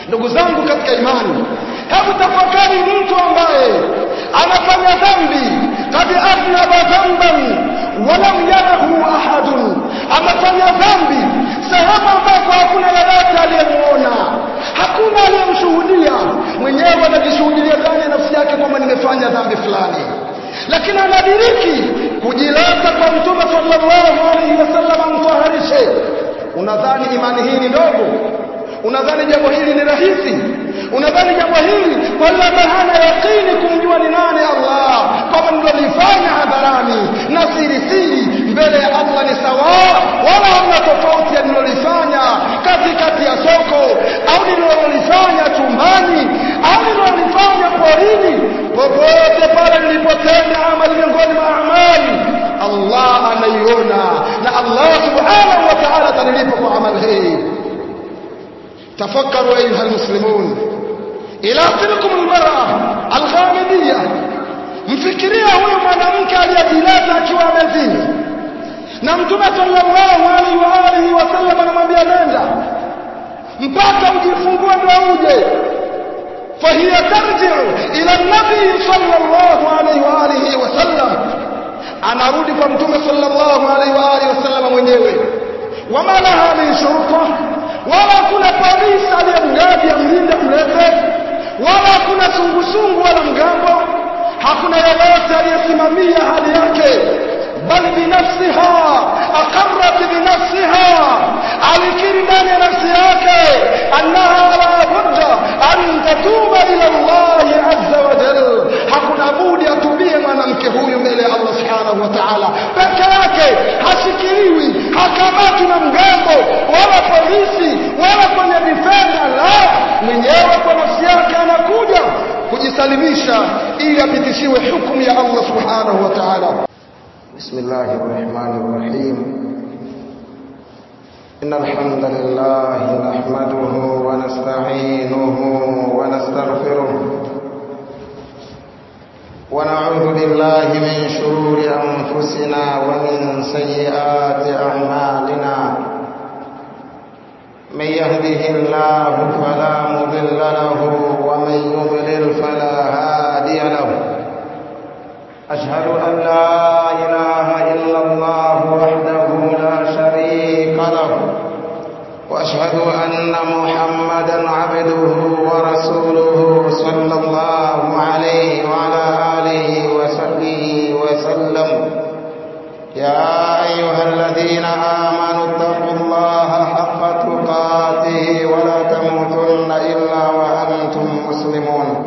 ndugu zangu katika imani hebu tafakari mtu ambaye anafanya dhambi kad aznaba dhanban walam yarahu ahadun amefanya dhambi sehemu ambako hakuna yeyote aliyemuona hakuna aliyemshuhudia mwenyewe anajishuhudia ndani ya nafsi yake kwamba nimefanya dhambi fulani lakini anadiriki kujileta kwa mtume sallallahu alaihi wasallam amtaharishe unadhani imani hii ni ndogo unadhani jambo hili ni rahisi unadhani jambo hili wala hana yaqini kumjua ni nani Allah kama mlolifanya hadharani na siri siri mbele ya Allah ni sawa wala hamna tofauti ya mlolifanya katikati ya soko au nilolifanya chumbani au nilolifanya porini popote pale nilipotenda amali miongoni mwa amali Allah anaiona na Allah subhanahu wa ta'ala atanilipa kwa amali hii تفكروا أيها المسلمون إلى تلكم المرأة الغامدية mfikiria huyu mwanamke aliyejileta akiwa amezini na mtume sallallahu alaihi wa alihi wasallam anamwambia nenda mpaka ujifungue ndio uje fahiya tarji'u ila nabii sallallahu alaihi wa alihi wasallam anarudi kwa mtume sallallahu alaihi wa alihi wasallam mwenyewe wama laha min shurta wala kuna polisi aliyemgadi amlinde mlete wala hakuna sungusungu wala mgambo hakuna yeyote aliyesimamia hali yake bal binafsiha aqarrat binafsiha alikiri ndani ya nafsi yake annaha la budda an tatuba ila Allah azza wa jalla hakuna budi atubie mwanamke huyu mbele ya Allah subhanahu wa ta'ala peke yake hashikiliwi hakamati na mgambo wala polisi wala kwenye vifenda la mwenyewe kwa nafsi yake anakuja kujisalimisha ili apitishiwe hukumu ya Allah subhanahu wa ta'ala بسم الله الرحمن الرحيم إن الحمد لله نحمده ونستعينه ونستغفره ونعوذ بالله من شرور أنفسنا ومن سيئات أعمالنا من يهده الله فلا مضل له ومن يضلل فلا هادي له أشهد أن لا إله إلا الله وحده لا شريك له وأشهد أن محمدا عبده ورسوله صلى الله عليه وعلى آله وصحبه وسلم يا أيها الذين آمنوا اتقوا الله حق تقاته ولا تموتن إلا وأنتم مسلمون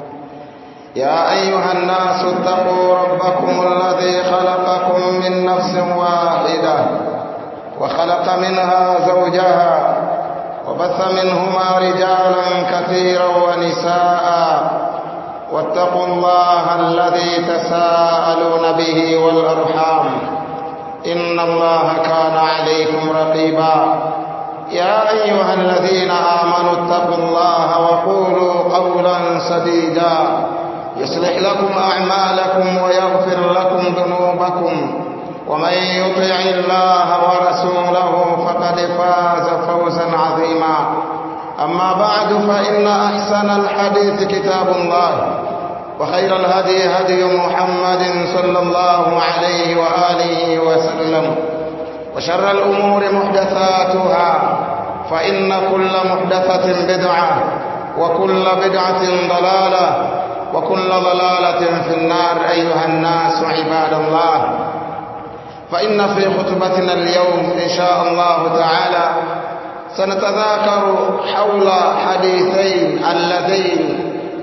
يا أيها الناس اتقوا ربكم الذي خلقكم من نفس واحدة وخلق منها زوجها وبث منهما رجالا كثيرا ونساء واتقوا الله الذي تساءلون به والأرحام إن الله كان عليكم رقيبا يا أيها الذين آمنوا اتقوا الله وقولوا قولا سديدا يصلح لكم أعمالكم ويغفر لكم ذنوبكم ومن يطع الله ورسوله فقد فاز فوزا عظيما أما بعد فإن أحسن الحديث كتاب الله وخير الهدي هدي محمد صلى الله عليه وآله وسلم وشر الأمور محدثاتها فإن كل محدثة بدعة وكل بدعة ضلالة وكل ضلالة في النار أيها الناس عباد الله فإن في خطبتنا اليوم إن شاء الله تعالى سنتذاكر حول حديثين اللذين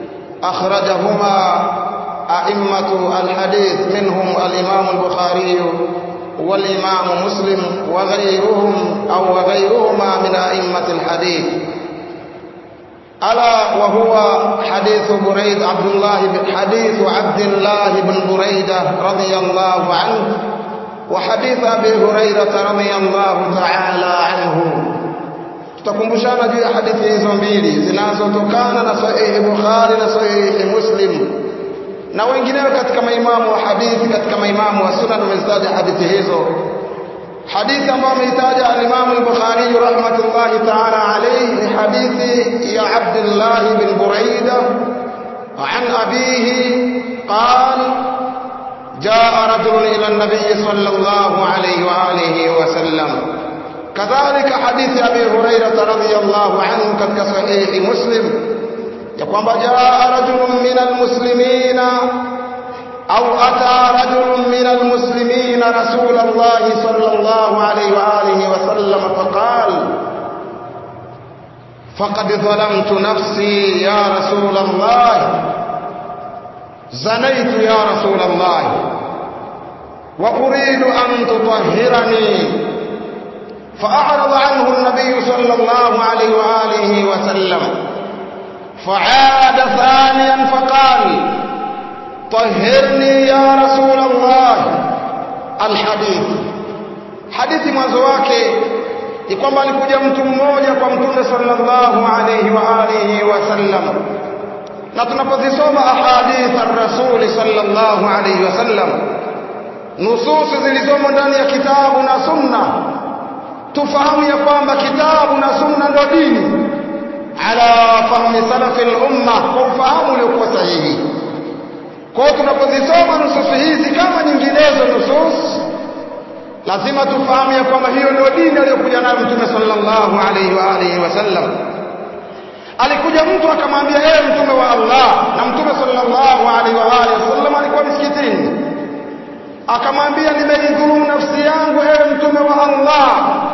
أخرجهما أئمة الحديث منهم الإمام البخاري والإمام مسلم وغيرهم أو وغيرهما من أئمة الحديث ألا وهو حديث بريد عبد الله بن حديث عبد الله بن بريدة رضي الله عنه وحديث أبي هريرة رضي الله تعالى عنه tutakumbushana juu ya hadithi hizo mbili zinazotokana na sahihi Bukhari na sahihi Muslim na wengineo katika maimamu wa hadithi katika maimamu wa sunan wamezitaja hadithi hizo hadithi ambayo ameitaja al-Imam al-Bukhari rahmatullahi ta'ala alayhi ni hadithi ya Abdullah bin Buraida عن أبيه قال جاء رجل إلى النبي صلى الله عليه وآله وسلم كذلك حديث أبي هريرة رضي الله عنه كتك صحيح مسلم يقول جاء رجل من المسلمين أو أتى رجل من المسلمين رسول الله صلى الله عليه وآله وسلم فقال فقد ظلمت نفسي يا رسول الله زنيت يا رسول الله وأريد أن تطهرني فأعرض عنه النبي صلى الله عليه وآله وسلم فعاد ثانيا فقال طهرني يا رسول الله الحديث hadithi mwanzo wake ni kwamba alikuja mtu mmoja kwa mtume sallallahu alayhi wa alihi wasallam na tunapozisoma ahadith ar-rasul sallallahu alayhi wasallam nususi zilizomo ndani ya kitabu na sunna tufahamu ya kwamba kitabu na sunna ndio dini ala fahmi salafi al-umma kwa ufahamu uliokuwa sahihi kwa tunapozisoma nususi hizi kama nyinginezo nusus lazima tufahamu ya kwamba hiyo ndio dini aliyokuja nayo mtume sallallahu alaihi wa alihi wasallam alikuja mtu akamwambia ewe mtume wa Allah na mtume sallallahu alaihi wa alihi wasallam alikuwa msikitini akamwambia nimeidhulumu nafsi yangu ewe mtume wa Allah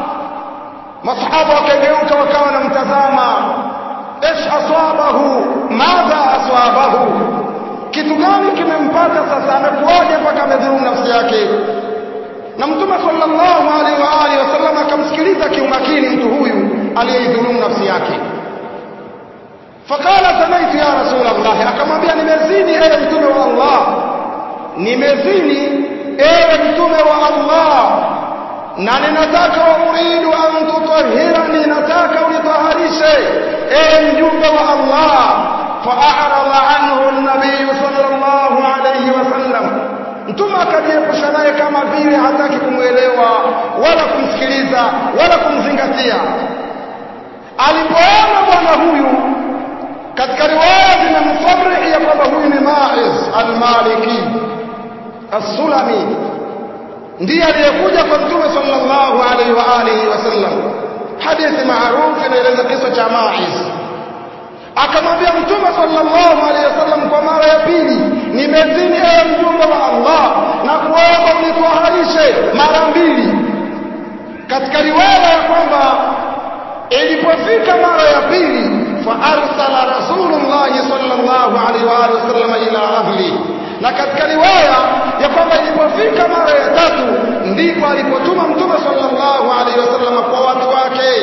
masahaba wakageuka wakawa wanamtazama ايش aswabahu madha aswabahu kitu gani kimempata sasa amekuwaje mpaka amedhulumu nafsi yake na mtume sallallahu alaihi wa alihi wasallam akamsikiliza kiumakini mtu huyu aliyeidhulumu nafsi yake fakala sanaitu ya rasul allah akamwambia nimezini ewe mtume wa allah nimezini ewe mtume wa allah na ninataka wa uridu an tutahhirani nataka unitaharishe ewe mjumbe wa allah faarada anhu an-nabiy sallallahu alayhi wasallam mtume akajiepusha naye kama vile hataki kumwelewa wala kumsikiliza wala kumzingatia alipoona bwana huyu katika riwaya zinamsarihi ya kwamba huyu ni Maiz al-Maliki as-Sulami ndiye aliyekuja kwa mtume sallallahu alaihi wa alihi wasallam hadithi maarufu inaeleza kisa cha Maiz akamwambia mtume sallallahu alaihi wasallam kwa mara ya pili nimezini ewe mjumbe wa Allah na kuomba unitwaharishe mara mbili katika riwaya ya kwamba ilipofika mara ya pili fa arsala rasulullah sallallahu alaihi wa alihi wasallam ila ahli na katika riwaya ya kwamba ilipofika mara ya tatu ndipo alipotuma mtume sallallahu alaihi wasallam kwa watu wake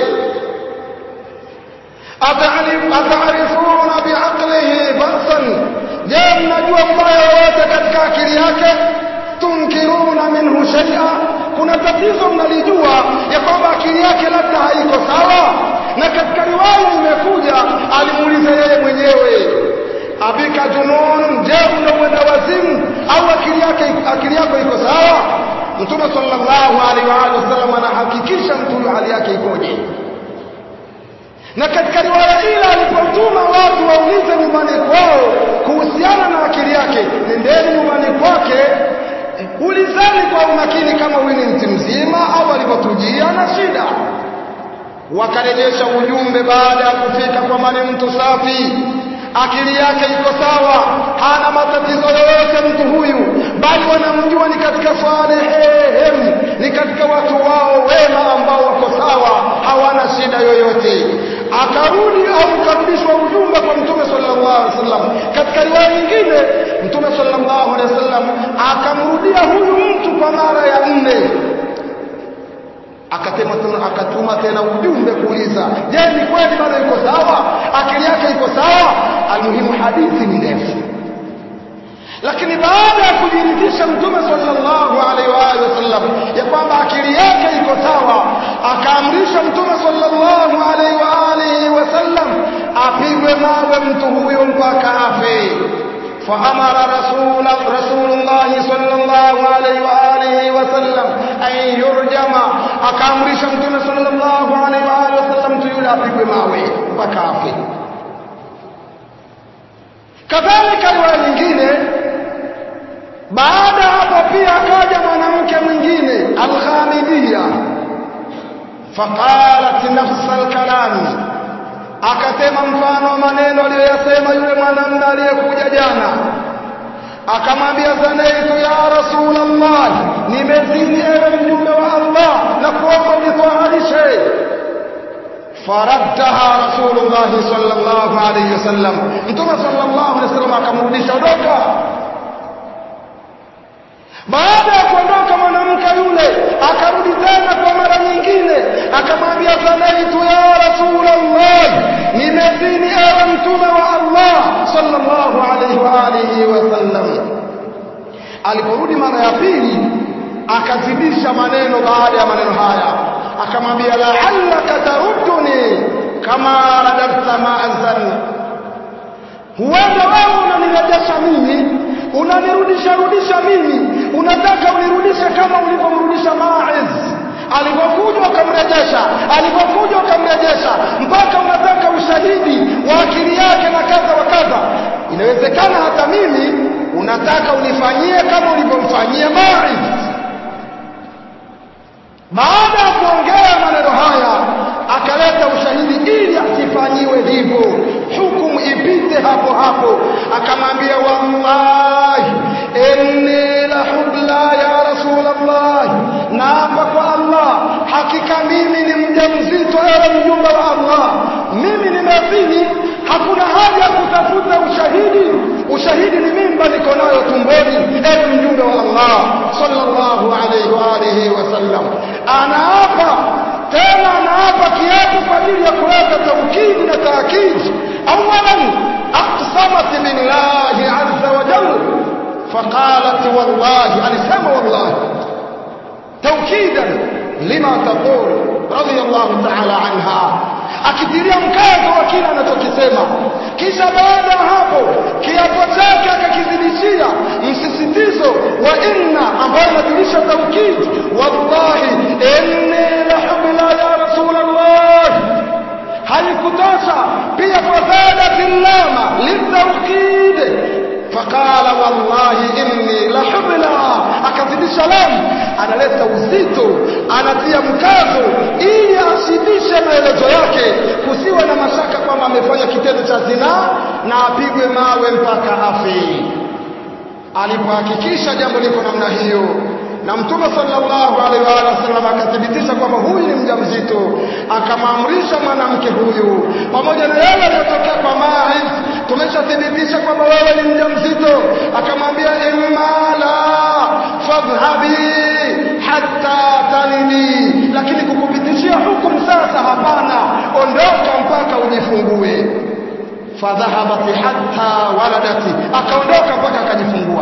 atarifuna biaqlihi basan je mnajua ubaya wowote katika akili yake tunkiruna minhu shay'a kuna tatizo mnalijua ya kwamba akili yake labda haiko sawa na katika riwaya imekuja alimuuliza yeye mwenyewe abika junun je unauenda wazimu au akili yake akili yako iko sawa mtume sallallahu alaihi wa sallam anahakikisha mtu huyo hali yake ikoje na katika riwaya ile alipotuma watu waulize nyumbani kwao kuhusiana na akili yake nendeni nyumbani kwake ulizeni kwa umakini kama huyu ni mtu mzima au alipotujia na shida wakarejesha ujumbe baada ya kufika kwamba ni mtu safi akili yake iko sawa hana matatizo yoyote mtu huyu bali wanamjua ni katika salihem ni katika watu wao wema ambao wako sawa hawana shida yoyote akarudi au karudishwa ujumbe kwa mtume sallallahu alaihi wasallam katika riwaya nyingine mtume sallallahu alaihi wasallam akamrudia huyu mtu kwa mara ya nne akatema tena akatuma tena ujumbe kuuliza je ni kweli bado iko sawa akili yake iko sawa almuhimu hadithi ni ndefu lakini baada ya kujiridhisha mtume sallallahu alaihi wa alihi wasallam ya kwamba akili yake iko sawa akaamrisha mtume sallallahu alaihi wa alihi wasallam apigwe mawe mtu huyo mpaka afe فأمر رسول رسول الله صلى الله عليه وآله وسلم أن يرجم أكامر شمتنا صلى الله عليه وآله وسلم تيولا في بماوي بكافي kadhalika riwaya nyingine baada hapo pia akaja mwanamke mwingine alghamidia faqalat nafsa alkalami akasema mfano wa maneno aliyoyasema yule mwanamume aliyekuja jana akamwambia zanaitu ya rasulallah nimezini ewe mjumbe wa allah na kuomba unitwaharishe faraddaha rasulullah sallallahu alayhi wasallam mtume sallallahu alayhi wasallam akamrudisha ondoka baada ya kuondoka mwanamke yule akarudi tena kwa mara nyingine akamwambia zanaitu ya rasulallah nimezini ewe mtume wa allah sallallahu alayhi wa alihi wasallam aliporudi mara ya pili akazidisha maneno baada ya maneno haya akamwambia la'allaka tarudduni kama radadta ma'azan huenda wewe unanirejesha mimi unanirudisha rudisha mimi unataka unirudishe kama ulivyomrudisha Ma'iz alipokuja ukamrejesha alipokuja ukamrejesha mpaka unataka ushahidi wa akili yake na kadha wa kadha inawezekana hata mimi unataka unifanyie kama ulivyomfanyia Ma'iz baada ya kuongea maneno haya akaleta ushahidi ili asifanyiwe hivyo hukumu ipite hapo hapo akamwambia wallahi inni la hubla ya rasulallah naapa kwa allah hakika mimi ni mjamzito ewe mjumbe wa allah mimi nimezini hakuna haja ya kutafuta ushahidi ushahidi ni mimba niko nayo tumboni ewe mjumbe wa allah sallallahu alayhi wa alihi wasallam anaapa tena anaapa kiapo kwa ajili ya kuleta taukidi na taakidi awalan aqsamat billahi azza wa jalla faqalat wallahi alisema wallahi taukidan lima taqul radiyallahu ta'ala anha akitilia mkazo wa kile anachokisema kisha baada ya hapo kiapo chake akakizidishia msisitizo wa inna ambayo inajulisha taukid wallahi inni la hubla ya rasulallah haikutosha pia fazadati llama litaukid faqala wallahi inni la hubla akazidisha lamu analeta uzito anatia mkazo ili ashibishe maelezo yake kusiwe na mashaka kwamba amefanya kitendo cha zinaa na apigwe mawe mpaka afi alipohakikisha jambo liko namna hiyo na mtume sallallahu alaihi wa sallam akathibitisha kwamba huyu ni mjamzito akamwamrisha mwanamke huyu pamoja na yale aliyotokea kwa Ma'iz tumeshathibitisha kwamba wewe ni mjamzito akamwambia imma la fadhhabi hatta talini lakini kukupitishia hukumu sasa hapana ondoka mpaka ujifungue fadhahabat hatta waladati akaondoka mpaka akajifungua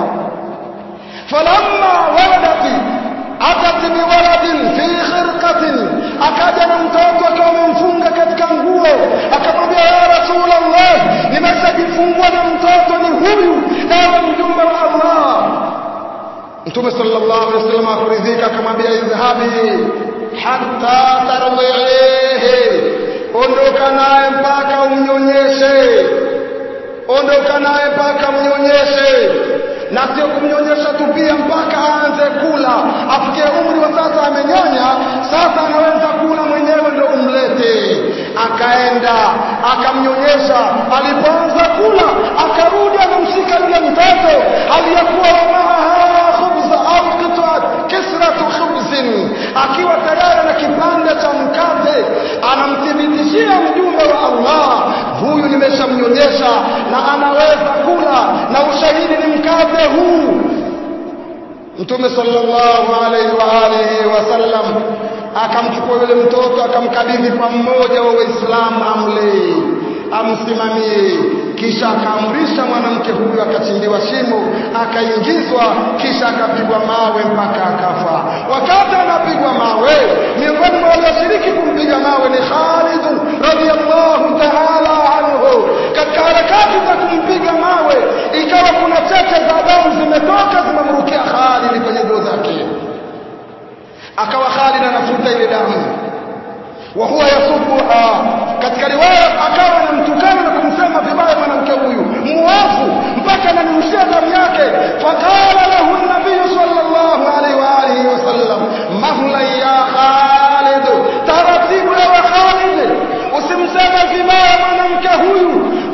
falamma waladati atat biwaladin fi khirqatin akaja na mtoto akiwa amemfunga katika nguo akamwambia ya rasulallah nimeshajifungua na mtoto ni huyu ewe mjumbe wa allah mtume sallallahu alaihi wasallam akuridhika akamwambia idhhabi hatta tardihi ondoka naye mpaka umnyonyeshe ondoka naye mpaka mnyonyeshe na sio kumnyonyesha tu pia mpaka aanze kula afikie umri wa sasa amenyonya sasa anaweza kula mwenyewe ndio umlete akaenda akamnyonyesha alipoanza kula akarudi anamshika yule mtoto aliyekuwa wamaha khubza au qit'at kisratu khubzin akiwa tayari na kipande cha mkate anamthibitishia mjumbe wa Allah huyu nimeshamnyonyesha na anaweza kula na ushahidi ni mkate huu Mtume sallallahu alaihi wa alihi wasallam akamchukua yule mtoto akamkabidhi kwa mmoja wa Waislamu amlee amsimamie kisha akaamrisha mwanamke huyu akachimbiwa shimo akaingizwa kisha akapigwa mawe mpaka akafa wakati anapigwa mawe miongoni mwa walioshiriki kumpiga mawe ni Khalid radhiyallahu ta'ala anhu katika harakati za kumpiga mawe ikawa kuna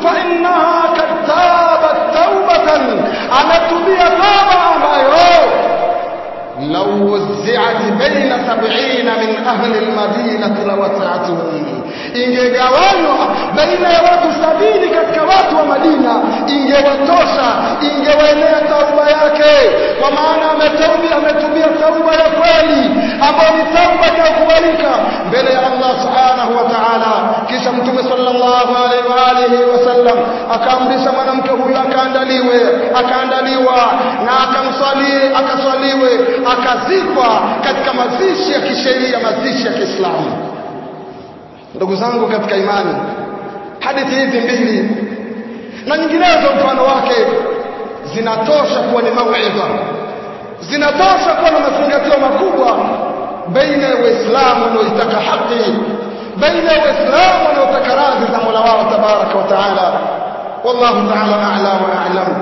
فإنها قد تابت توبة ametubia toba ambayo لو وزعت بين سبعين من أهل المدينة لوسعتهم ingegawanywa baina ya watu sabini katika watu wa Madina ingewatosha ingewaenea tauba yake kwa maana ametubia ametubia tauba ya kweli ambayo ni tauba inayokubalika mbele ya Allah subhanahu wa ta'ala kisha mtume sallallahu alaihi wa alihi wasallam akaamrisha mwanamke huyu akaandaliwe akaandaliwa na akamswalie akaswaliwe akazikwa katika mazishi ya kisheria mazishi ya Kiislamu ndugu zangu katika imani hadithi hizi mbili na nyinginezo mfano wake zinatosha kuwa ni mauidha zinatosha kuwa na mazingatio makubwa baina ya waislamu wanaoitaka haki baina ya waislamu wanaotaka radhi za mola wao tabaraka wa taala wallahu taala a'la wa a'lam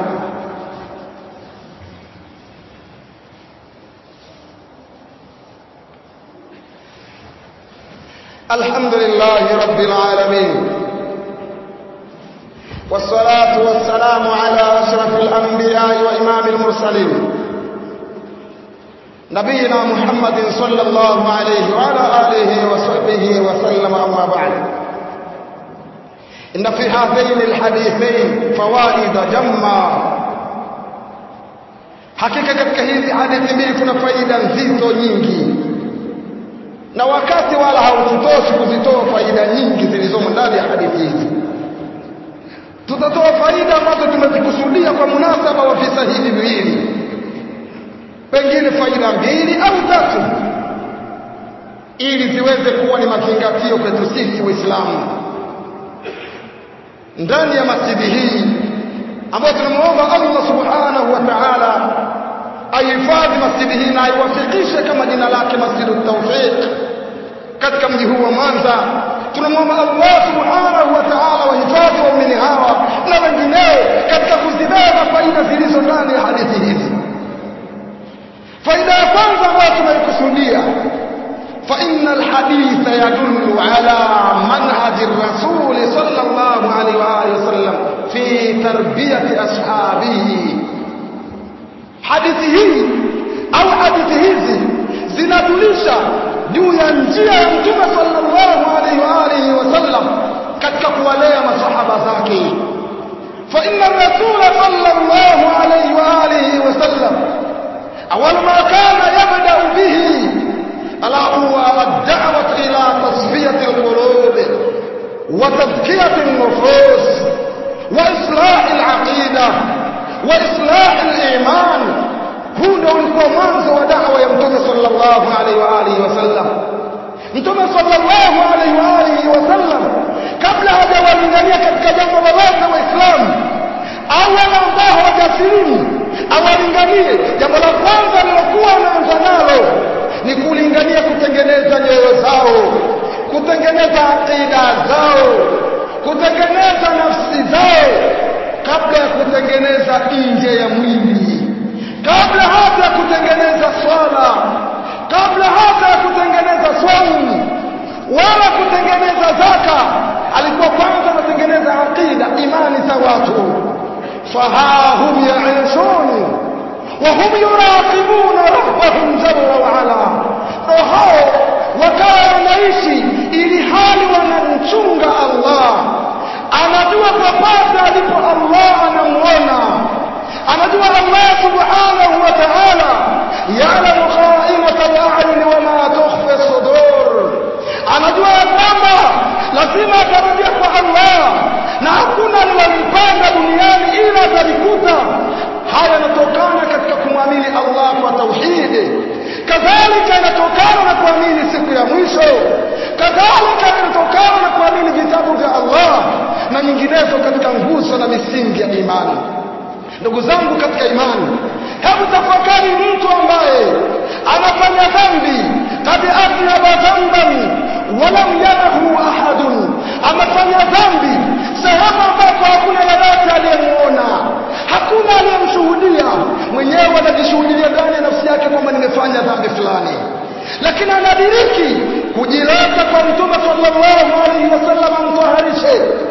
الحمد لله رب العالمين والصلاة والسلام على أشرف الأنبياء وإمام المرسلين نبينا محمد صلى الله عليه وعلى آله وصحبه وسلم أما بعد إن في هذين الحديثين فوائد جمّة hakika katika hizi hadithi mbili kuna faida nzito nyingi na wakati wala haututoshi kuzitoa faida nyingi zilizomo ndani ya hadithi hizi tutatoa faida ambazo tumezikusudia kwa munasaba wa visa hivi viwili pengine faida mbili au tatu ili ziweze kuwa ni mazingatio kwetu sisi waislamu ndani ya masjidi hii ambayo tunamuomba Allah subhanahu wa ta'ala aihifadhi masjidi hii na aiwafikishe kama jina lake Masjidu Tawfiq katika mji huu wa Mwanza. Tunamwomba Allah subhanahu wa ta'ala wahifadhi waumini hawa na wengineo katika kuzibeba faida zilizo ndani ya hadithi hizi. Faida ya kwanza ambayo tunaikusudia فإن الحديث يدل على منهج الرسول صلى الله عليه وآله وسلم في تربية أصحابه hadithi hii au hadithi hizi zinadulisha juu ya njia ya mtume sallallahu alaihi wa alihi wasallam katika kuwalea masahaba zake fa inna rasula sallallahu alaihi wa alihi wasallam awal ma kana yabda bihi ala huwa ad-da'wah ila tasfiyati al-qulub wa tazkiyati an-nufus wa islah al-aqidah واصلاح الايمان huu ndio ulikuwa mwanzo wa da'wa ya mtume sallallahu alaihi wa alihi wasallam mtume sallallahu alaihi wa alihi wasallam kabla hajawalingania katika jambo lolote waislamu au wale ambao hawajasilimu awalinganie jambo la kwanza lilokuwa anaanza nalo ni kulingania kutengeneza nyoyo zao kutengeneza aqida zao kutengeneza nafsi zao kabla ya kutengeneza nje ya mwili kabla hata ya kutengeneza swala kabla hata ya kutengeneza swaumu wala kutengeneza zaka alikuwa kwanza anatengeneza aqida imani za watu fahahum yaishun wahum yuraqibuna rabbahum jalla waala ndo hao wakawa wanaishi ili hali wanamchunga allah anajua popote alipo Allah anamuona anajua Allah subhanahu wa ta'ala ya'lamu kha'inata al-a'yun wa ma tukhfi as-sudur anajua ya kwamba lazima atarejea kwa Allah na hakuna alilompanda duniani ila atalikuta haya yanatokana katika kumwamini Allah kwa tauhidi kadhalika inatokana na kuamini siku ya mwisho kadhalika inatokana na kuamini vitabu vya Allah na nyinginezo katika nguzo na misingi ya imani ndugu zangu katika imani hebu tafakari mtu ambaye anafanya dhambi kad athnaba dhanban walam yarahu ahadun amefanya dhambi sehemu ambapo hakuna yeyote aliyemuona hakuna aliyemshuhudia mwenyewe anajishuhudia ndani ya nafsi yake kwamba nimefanya dhambi fulani lakini anadiriki kujileta kwa mtume sallallahu alaihi wasallam amtaharishe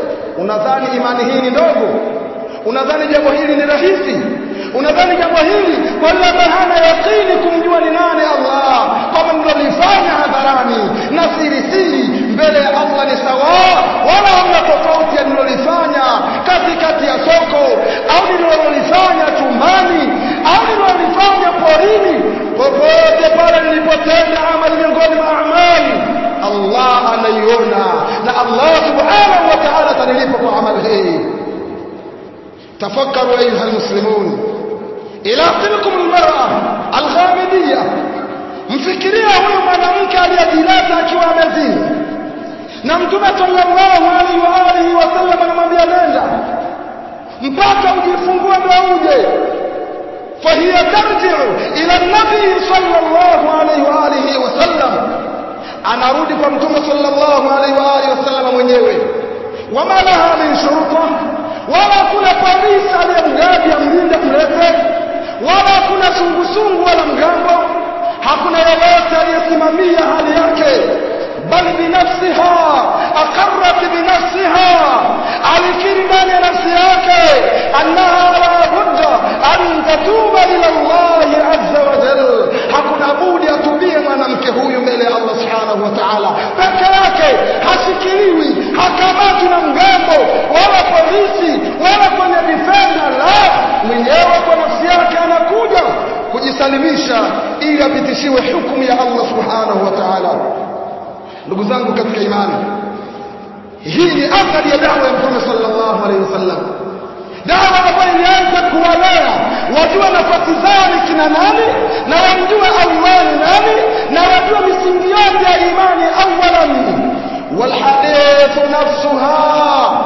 unadhani imani hii ni ndogo unadhani jambo hili ni rahisi unadhani jambo hili kwa yule ambaye hana yaqini kumjua ni nani Allah kama mlolifanya hadharani na siri siri mbele ya Allah ni sawa wala hamna tofauti ya nilolifanya katikati ya soko au nilolifanya chumbani au nilolifanya porini popote pale nilipotenda amali miongoni mwa amali Allah anaiona na Allah subhanahu wa ta'ala atanilipa kwa amali hii تفكروا أيها المسلمون إلى تلكم المرأة الغامدية mfikiria huyu mwanamke aliyejileta akiwa amezini na mtume sallallahu alaihi wa alihi wasallam anamwambia nenda mpaka ujifungue ndio uje fahiya tarji'u ila nabii sallallahu alaihi wa alihi wasallam anarudi kwa mtume sallallahu alaihi wa alihi wasallam mwenyewe wama laha min shurta wala kuna polisi aliyemgadi amlinde mlete wala kuna sungusungu wala mgambo hakuna yeyote aliyesimamia hali yake bal binafsiha aqarrat binafsiha alikiri ndani ya nafsi yake annaha la budda an tatuba ila Allah azza wa jalla hakuna budi atubie mwanamke huyu mbele ya Allah subhanahu wa ta'ala peke yake hashikiliwi hakamatwi na mgambo wala polisi wala kwenye defender la mwenyewe kwa nafsi yake anakuja kujisalimisha ili apitishiwe hukumu ya Allah subhanahu wa ta'ala ndugu zangu katika imani hii ni athari ya dawa ya mtume sallallahu alaihi wasallam dawa ambayo ilianza kuwalea wajua nafasi zao ni kina nani na wamjue Allah ni nani na wajue misingi yote ya imani awalan والحديث نفسها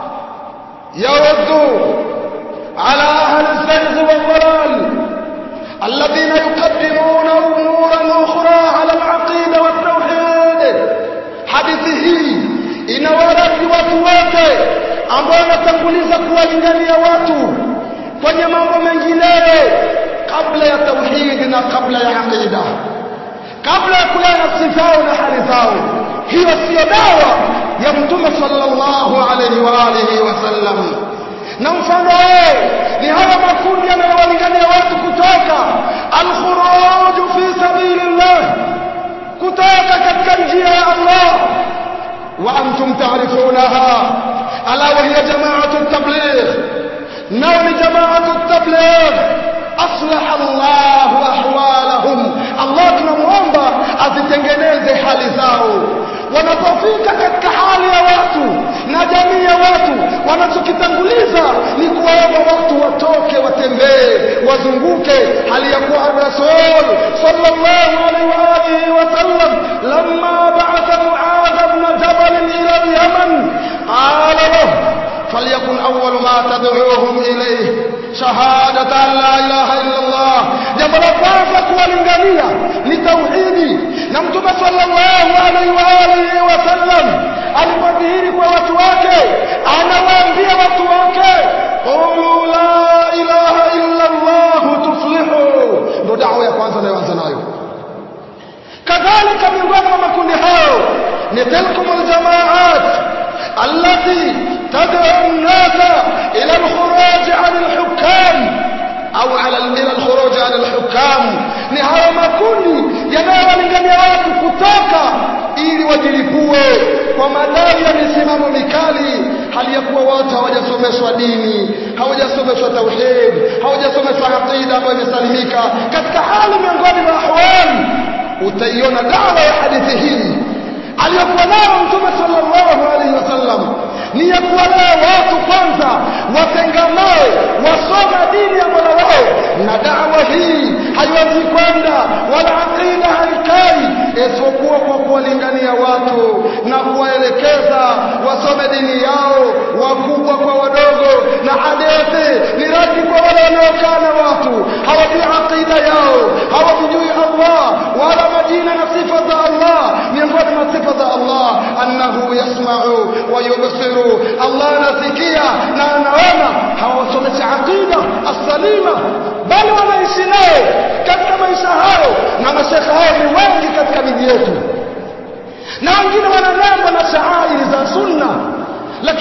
يرد على أهل الزيغ والضلال الذين يقدمون أمورا أخرى على العقيدة والتوحيد حديثه inawaradi watu wote ambao wanatanguliza kuwalingania watu kwenye mambo mengineyo kabla ya tauhidi na kabla ya aqida kabla ya kulea nafsi zao na hali zao hiyo siyo dawa ya mtume sallallahu alayhi wa alihi wasallam na mfano wao ni haya makundi yanayowalingania watu kutoka alkhuruj fi sabilillah kutoka katika njia ya Allah wa antum ta'rifunaha ala wa hiya jama'atu at-tabligh nao ni jama'atu at-tabligh aslaha Allah ahwalahum Allah tunamuomba azitengeneze hali zao wanapofika katika hali ya watu na jamii ya watu wanachokitanguliza ni kuwaomba watu watoke watembee wazunguke hali ya kuwa rasul sallallahu alaihi wa alihi wasallam lamma ba'atha muadh ibn jabal ila al-yaman qala lahu فليكن أول ما تدعوهم إليه شهادة أن لا إله إلا الله jambo la kwanza kuwalingania ni tauhidi na mtume sallallahu alaihi wa alihi wasallam alipodhihiri kwa watu wake anawaambia watu wake qulu la ilaha illa Allah tuflihu ndo dawa ya kwanza anayoanza nayo kadhalika miongoni mwa makundi hayo ni tilkum aljamaat allati تدعو الناس إلى الخروج عن الحكام أو على إلى الخروج عن الحكام ni hayo makundi yanayowalingania watu kutoka ili wajilipue kwa madai ya misimamo mikali hali ya kuwa watu hawajasomeshwa dini hawajasomeshwa tauhid hawajasomeshwa aqida ambayo imesalimika katika hali miongoni mwa ahwali utaiona dawa ya hadithi hii aliyokuwa nayo mtume sallallahu alaihi wasallam ni ya kuwalea watu kwanza watengamao wasoma dini ya mola wao na dawa hii haiwezi kwenda wala aqida haikai isipokuwa kwa kuwalingania watu na kuwaelekeza wasome dini yao wakubwa kwa wadogo na hadithi ni radi kwa wale wanaokaa na watu hawajui aqida yao hawamjui Allah wala majina na sifa za Allah miongoni mwa sifa za Allah annahu yasma'u wa yubsiru Allah anasikia na anaona hawasomeshi aqida as-salima bali wanaishi nayo katika maisha hayo na mashekhe hao ni wengi katika miji yetu na wengine wanalengwa na shaairi za sunna lakini wamekaa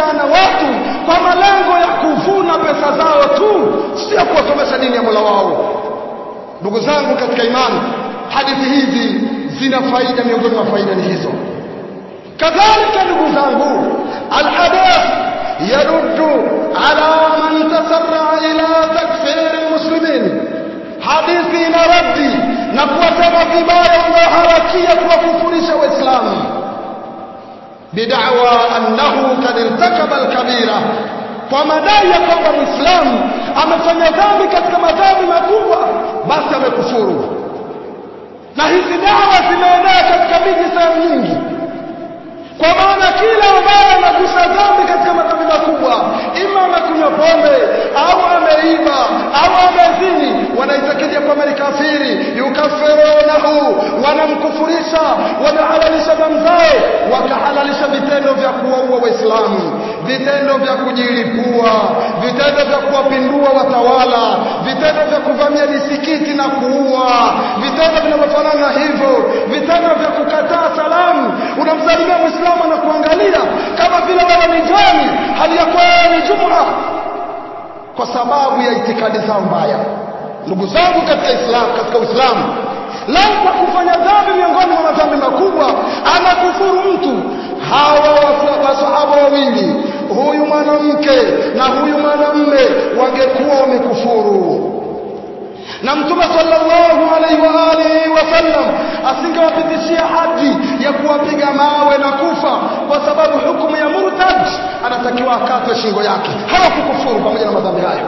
kukaa na watu kwa malengo ya kuvuna pesa zao tu sio kuwasomesha dini ya Mola wao ndugu zangu katika imani hadithi hizi zina faida miongoni mwa faida ni hizo kadhalika ndugu zangu alhadath yaruddu ala man tasarra ila takfir almuslimin hadithi ina raddi na kuwasema vibaya wanaoharakia kuwakufurisha waislamu bid'awa annahu kad irtakaba alkabira kwa madai ya kwamba muislamu amefanya dhambi katika madhambi makubwa basi amekufuru na hizi dawa zimeenea katika miji sehemu nyingi kwa maana kila ambaye anagusa dhambi katika madhambi makubwa ima amekunywa pombe au ameiba au amezini wanaitakidi kwamba ni kafiri yukafirunahu wanamkufurisha wanahalalisha damu zao wakahalalisha vitendo vya kuwaua waislamu vitendo vya kujilipua vitendo vya kuwapindua watawala vitendo vya kuvamia misikiti na kuua vitendo vinavyofanana hivyo vitendo vya kukataa salamu unamsalimia muislamu na kuangalia kama vile wewe ni jani hali ya kuwa ni jumla kwa sababu ya itikadi zao mbaya ndugu zangu katika islam katika uislamu lao kwa kufanya dhambi miongoni mwa madhambi makubwa anakufuru mtu hawa wasahaba wawili huyu mwanamke na huyu mwanamme wangekuwa wamekufuru na mtume sallallahu alaihi wa alihi wasallam asingewapitishia hadi ya kuwapiga mawe na kufa kwa sababu hukumu ya murtad anatakiwa akatwe shingo yake hawakukufuru pamoja na madhambi hayo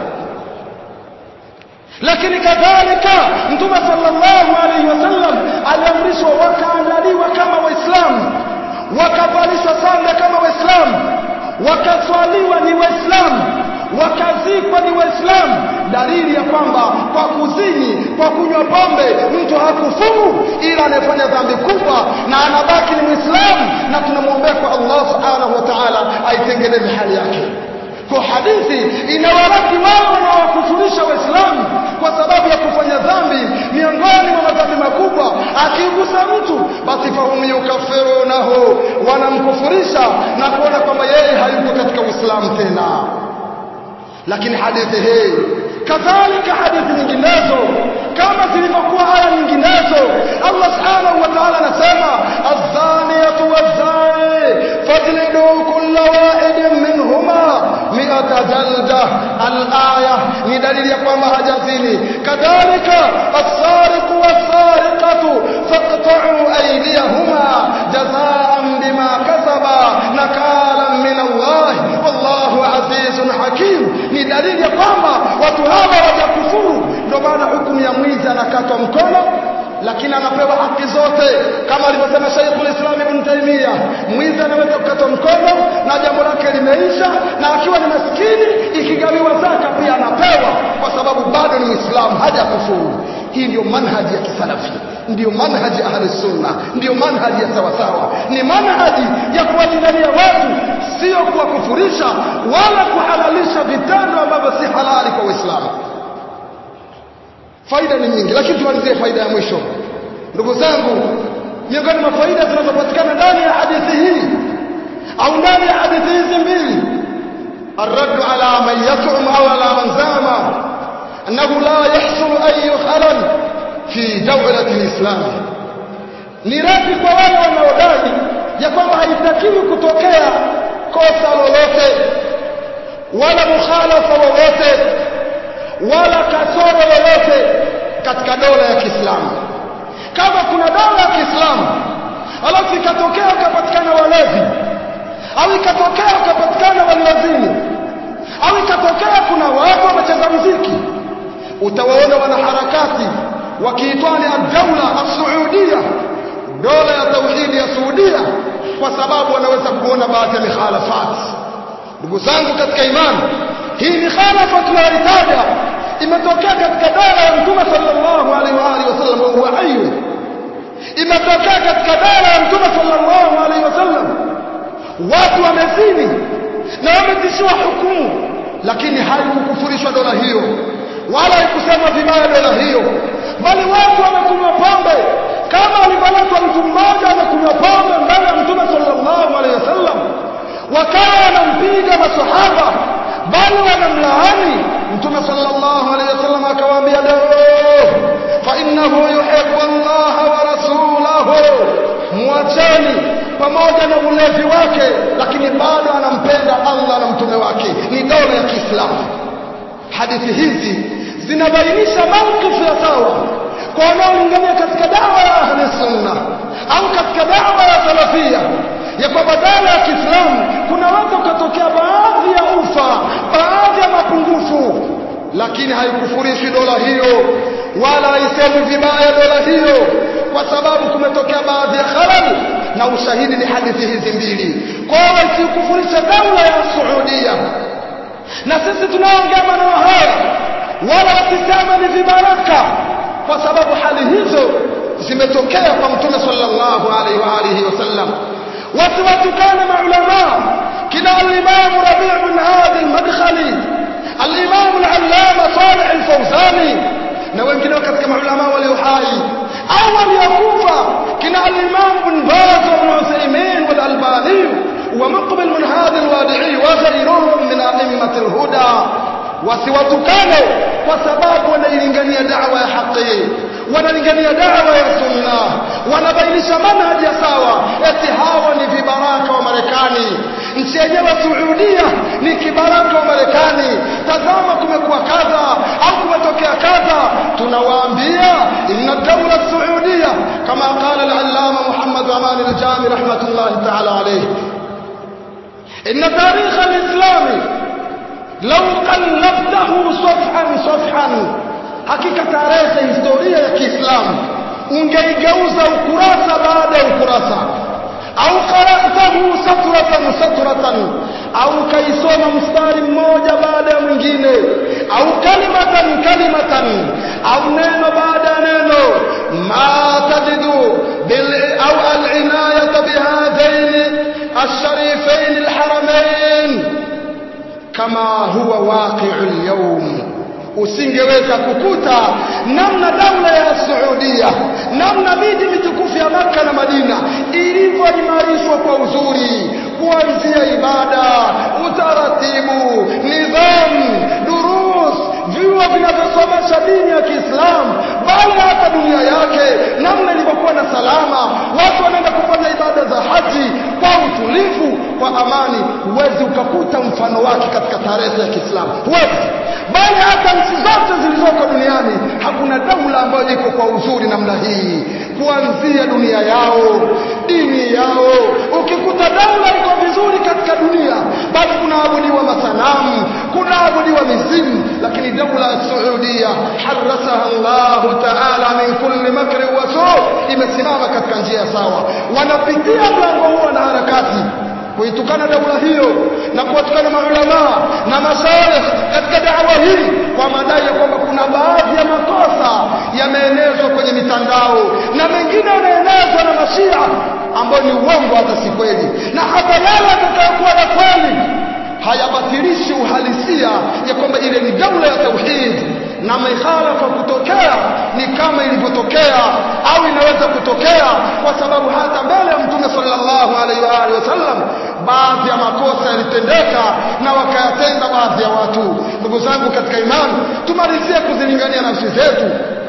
lakini kadhalika mtume sallallahu alaihi wasallam aliamrishwa wakaandaliwa kama waislamu wakavalishwa sanda kama waislamu wakaswaliwa ni waislamu wakazikwa ni waislamu dalili ya kwamba kwa kuzini kwa kunywa pombe mtu hakufuru ila anayefanya dhambi kubwa na anabaki ni mwislamu na tunamwombea kwa allah subhanahu wa taala aitengeneze hali yake kwa hadithi inawaradi wao wanaowakufurisha waislamu kwa sababu ya kufanya dhambi miongoni mwa madhambi makubwa akigusa mtu basi fahum yukafirunahu wanamkufurisha na kuona kwamba yeye hayuko katika uislamu tena lakini hadithi hii kadhalika hadithi nyinginezo kama zilivyokuwa aya nyinginezo Allah subhanahu wa ta'ala anasema az-zaniyatu waz-zani fajlidu kulla wahidin minhuma mi'ata jalda al-aya ni dalili ya kwamba hajazini kadhalika as-sariqu was-sariqatu faqta'u aydiyahuma jazaa'an bima kasaba nakalan min Allah wallahu azizun hakim ni dalili ya kwamba watu hawa wajakufuru ndio maana hukumu ya mwizi anakatwa mkono lakini anapewa haki zote kama alivyosema Sheikhul Islam Ibn Taymiyyah mwizi anaweza kukatwa mkono na jambo lake limeisha na akiwa ni maskini ikigawiwa zaka pia anapewa kwa sababu bado ni Muislamu hajakufuru hii ndio manhaji ya kisalafi ndiyo manhaji ya ahli sunna ndiyo manhaji ya sawasawa ni manhaji ya kuwalingania watu sio kuwakufurisha wala kuhalalisha vitendo ambavyo si halali kwa Uislamu faida ni nyingi lakini tumalizie faida ya mwisho ndugu zangu miongoni mwa faida zinazopatikana ndani ya hadithi hii au ndani ya hadithi hizi mbili الرد على من يزعم او على من زعم انه لا يحصل اي خلل في دولة الاسلام ni radi kwa wale wanaodai ya kwamba haitakiwi kutokea kosa lolote wala mukhalafa wowote wala kasoro yoyote katika dola ya Kiislamu. Kama kuna dola ya Kiislamu alafu ikatokea ukapatikana walevi au ikatokea ukapatikana waliwazini au ikatokea kuna watu wamecheza muziki, utawaona wanaharakati wakiitwani ad-daula as-saudia, dola ya tauhidi ya Saudia, kwa sababu wanaweza kuona baadhi ya mikhalafati. Ndugu zangu katika imani, hii mikhalafa tunayoitaja imetokea katika dola ya Mtume sallallahu alaihi wa alihi wasallam wa huwa hayy, imetokea katika dola ya Mtume sallallahu alaihi wasallam, watu wamezini na wametishiwa hukumu, lakini haikukufurishwa dola hiyo wala haikusema vibaya dola hiyo, bali watu wamekunywa pombe kama alivyoletwa mtu mmoja amekunywa pombe mbele ya Mtume sallallahu alaihi wasallam wakawa wanampiga masahaba bali wanamlaani mtume sallallahu alaihi wasallam akawaambia dao fa innahu yuhibbu Allah wa rasulahu muacheni pamoja na ulevi wake lakini bado anampenda Allah na mtume wake ni dola ya Kiislamu hadithi hizi zinabainisha mawkifu ya sawa kwa wanaolingania katika dawa ya ahli sunna au katika dawa ya salafia ya kwamba dawa ya Kiislamu kunaweza ukatokea baadhi ya ufa baadhi ya mapungufu lakini haikufurishi dola hiyo wala haisemi vibaya dola hiyo kwa sababu kumetokea baadhi ya khalal na ushahidi ni hadithi hizi mbili kwa hiyo isikufurisha daula ya Saudia na sisi tunaongea maneno haya wala wasisema ni vibaraka kwa sababu hali hizo zimetokea kwa mtume sallallahu alaihi wa alihi wasallam watu watukane maulama kina al-Imam Rabi' bin Hadi al-Madkhali al-Imam al-Allama Salih al-Fawzani na wengine katika maulama walio hai au waliokufa kina al-Imam bin Baz wa Uthaymeen wal Albani wa Muqbil min Hadi al-Wadi'i wa ghayruhum min a'immati al-huda wasiwatukane kwa sababu wanailingania da'wa ya haki wanalingania dawa ya sunna wanabainisha manhaji ya sawa eti hawa ni vibaraka wa Marekani nchi yenyewe Saudia ni kibaraka wa Marekani tazama kumekuwa kadha au kumetokea kadha tunawaambia inna dawla Saudia kama qala al-allama Muhammad Aman al-Jami rahmatullahi ta'ala alayhi inna tarikh al-islami law qallabtahu safhan safhan hakika tarehe historia ya Kiislamu ungeigeuza ukurasa baada ya ukurasa au qara'tahu satratan satratan au kaisoma mstari mmoja baada ya mwingine au kalimatan kalimatan au neno baada ya neno ma tajidu bil au al-inayata bihadain الشريفين الحرمين كما هو واقع اليوم usingeweza kukuta namna daula ya Saudia namna miji mitukufu ya Makka na Madina ilivyoimarishwa kwa uzuri kuanzia ibada utaratibu nidhamu durus vyuo vinavyosomesha dini ya Kiislamu bali hata dunia yake namna ilivyokuwa na salama watu wanaenda kufanya ibada za haji kwa utulivu kwa amani huwezi ukakuta mfano wake katika tarehe ya Kiislamu huwezi bali hata nchi zote zilizoko duniani hakuna daula ambayo iko kwa uzuri namna hii kuanzia dunia yao dini yao ukikuta daula iko vizuri katika dunia basi kunaabudiwa masanamu kunaabudiwa mizimu lakini daula ya Saudia harasaha Allah ta'ala min kulli makri wa su imesimama katika njia sawa wanapitia mlango huo na harakati kuitukana daula hiyo na kuwatukana maulama na mashaikh katika dawa hii kwa madai ya kwamba kuna baadhi ya makosa yameenezwa kwenye mitandao na mengine yanaenezwa na mashia ambayo ni uongo hata si kweli na hata yale yatakayokuwa ya kweli hayabatilishi uhalisia ya kwamba ile ni daula ya tauhid na mikhalafa kutokea ni kama ilivyotokea au inaweza kutokea kwa sababu hata mbele ya mtume sallallahu alaihi wa alihi wasallam baadhi ya makosa yalitendeka na wakayatenda baadhi ya watu ndugu zangu katika imani tumalizie kuzilingania nafsi zetu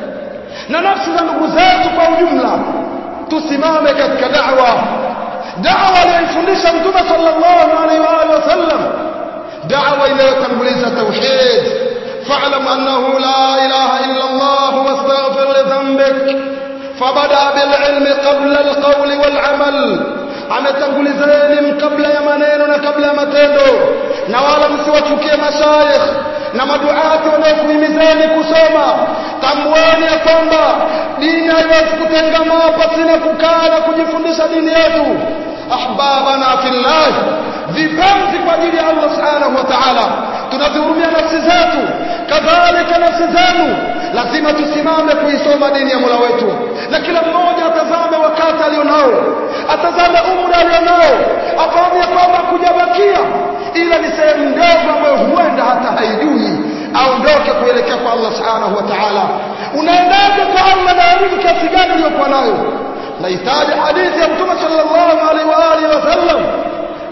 na nafsi za ndugu zetu kwa ujumla tusimame katika da'wa da'wa aliyofundisha mtume sallallahu alaihi wa alihi wasallam da'wa inayotanguliza tauhid فاعلم أنه لا إله إلا الله واستغفر لذنبك فبدأ بالعلم قبل القول والعمل ametanguliza elimu kabla ya maneno na kabla ya matendo na wala msiwachukie mashaikh na maduati wanaokuhimizeni kusoma tambueni ya kwamba dini haiwezi kutengamaa pasina kukaa na kujifundisha dini yetu ahbabana fillah vipenzi kwa ajili ya Allah subhanahu wa ta'ala tunazihurumia nafsi zetu kadhalika nafsi zenu lazima tusimame kuisoma dini ya Mola wetu na kila mmoja atazame wakati alionao atazame umri alionao afahamu ya kwamba kujabakia ila ni sehemu ndogo ambayo huenda hata haijui aondoke kuelekea kwa Allah subhanahu wa ta'ala unaendaje kwa Allah na elimu kiasi gani uliyokuwa nayo nahitaji hadithi ya mtume sallallahu alaihi wa alihi wasallam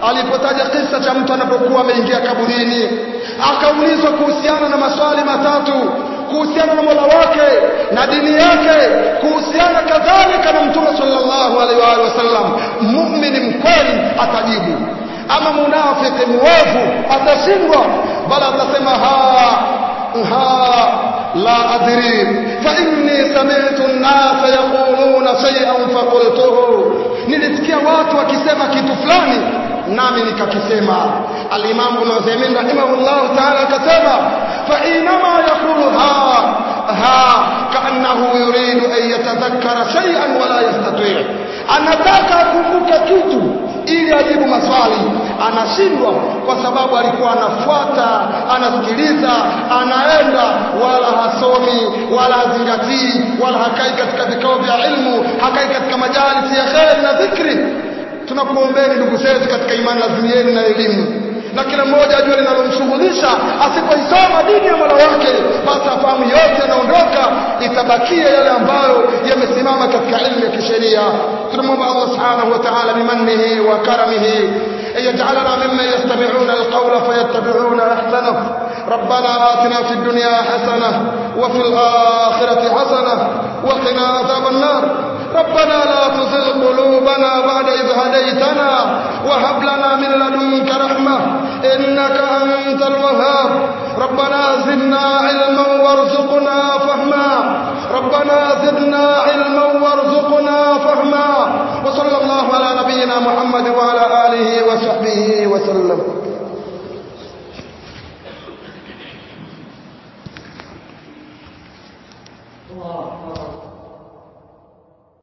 alipotaja kisa cha mtu anapokuwa ameingia kaburini akaulizwa kuhusiana na maswali matatu kuhusiana na Mola wake na dini yake kuhusiana kadhalika na Mtume sallallahu alaihi wa alihi wasallam muumini mkweli atajibu ama munafiki mwovu atashindwa bali atasema ha ha la adri fa inni sami'tu an-nasa yaquluna shay'an faqultuhu nilisikia watu wakisema kitu fulani nami nikakisema al-Imam Ibn Uthaymeen rahimahullah ta'ala akasema fa inama yaqulu ha ha kaannahu yuridu an yatadhakkara shay'an wala yastati' anataka akumbuke kitu ili ajibu maswali anashindwa kwa sababu alikuwa anafuata anasikiliza anaenda wala hasomi wala hazingatii wala hakai katika vikao vya ilmu hakai katika majalisi ya kheri na dhikri tunakuombeni ndugu zetu katika imani lazimieni na elimu na kila mmoja ajue linalomshughulisha asipoisoma dini ya Mola wake basi afahamu yote yanaondoka itabakia yale ambayo yamesimama katika ilmu ya kisheria tunamwomba Allah subhanahu wa ta'ala bimannihi wa karamihi يجعلنا ممن يستمعون القول فيتبعون احسنه ربنا آتنا في الدنيا حسنه وفي الآخرة حسنه وقنا عذاب النار ربنا لا تزغ قلوبنا بعد إذ هديتنا وهب لنا من لدنك رحمة إنك أنت الوهاب ربنا زدنا علما وارزقنا فهما ربنا زدنا علما وارزقنا فهما وصلى الله على نبينا محمد وعلى آله وصحبه وسلم الله أكبر